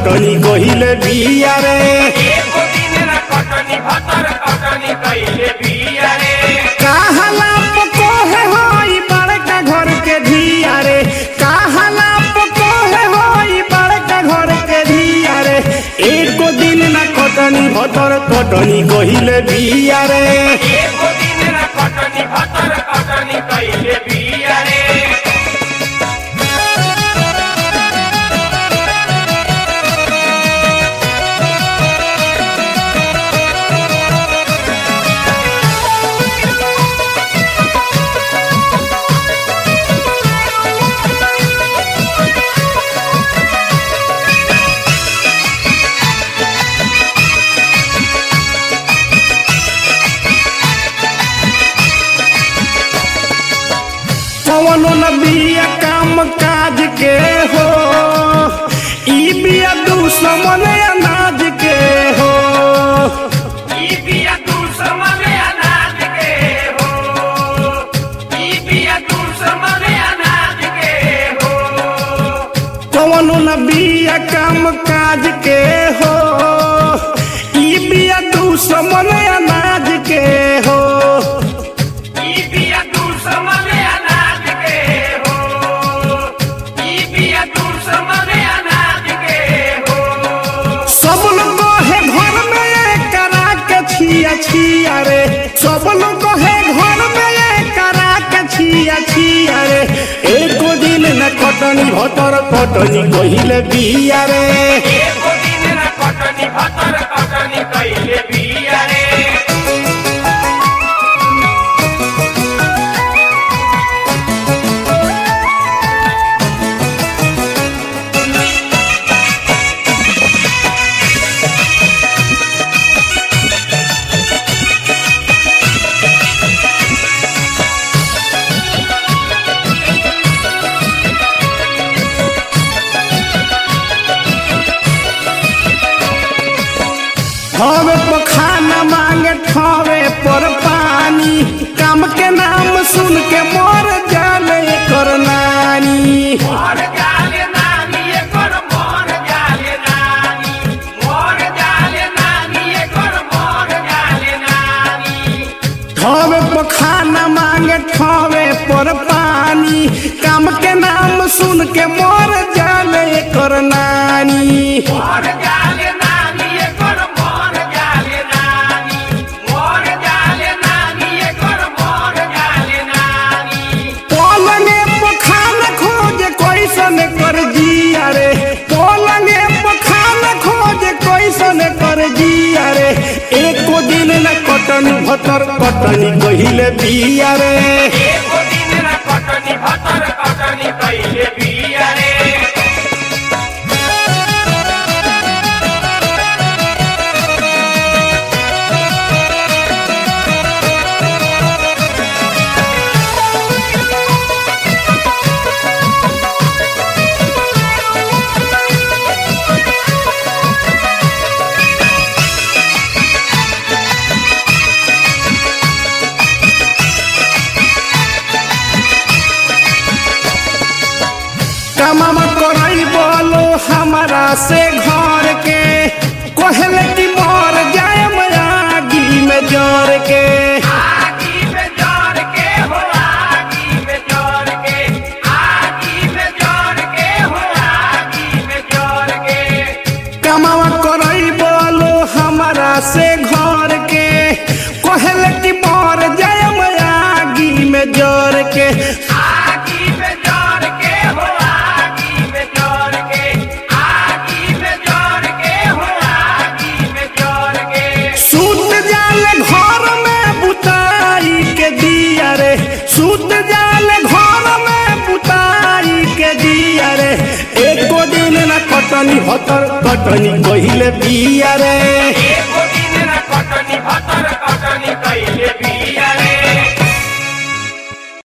कटनी कहिले बिया रे एको दिन न कटनी भतर कटनी कइले बिया रे काहला पकोहे होई बड़का घर के धिया रे काहला पकोहे होई बड़का घर के धिया रे एको दिन न कटनी भतर कटनी कहिले बिया रे एको दिन न कटनी भतर कटनी कइले बिया रे कवनो न बिया काम काज के हो ई बिया दुश्मन अनाज के हो ई बिया तू समझे अनाज के हो ई बिया तू समझे अनाज के हो कवनो न बिया काम काज के हो ई बिया दुश्मन अनाज के हो ई बिया तू समझे अनाज के हो ई बिया तू समझे अनाज के हो सब लोग है घर में ये करा के छिया छिया रे सब लोग है घर में ये करा के छिया छिया रे एको दिन न कटनी भतर कटनी कहिले बिया रे एको दिन न कटनी भतर कटनी कइले बिया रे हवे पर खाना मांगे ठवे पर पानी काम के नाम सुन के मर जाले कर नानी मोर जाले नानी एकर मोर जाले नानी मोर जाले नानी एकर मोर जाले नानी ठवे पर खाना मांगे ठवे पर पानी काम के नाम सुन के मर जाले कर नानी मोर जाले नानी एकर मोर जाले नानी मोर जाले नानी एकर मोर जाले नानी पलंगे पर खाना खोजे कैसन कर जिया रे पलंगे पर खाना खोजे कैसन कर जिया रे एको दिन न कटन भतर कटनी कहिले बिया रे एको दिन न कटनी भतर कटनी कइले बिया रे कमामा करई बोलो हमारा से घर के कहले कि मर जाए आगी में जर के आगी में जर के हो आगी में जर के आगी में जर के हो आगी में जर के कमावा करई बोलो हमारा से घर के कहले कि मर जाए आगी में जर के आगी में जर के हो आगी में जर के आगी में जर के हो आगी में जर के सूत जाले घर में बुताई के दिया रे सूत जाले घर में बुताई के दिया रे एको दिन न कटनी हतर कटनी कहिले बिया रे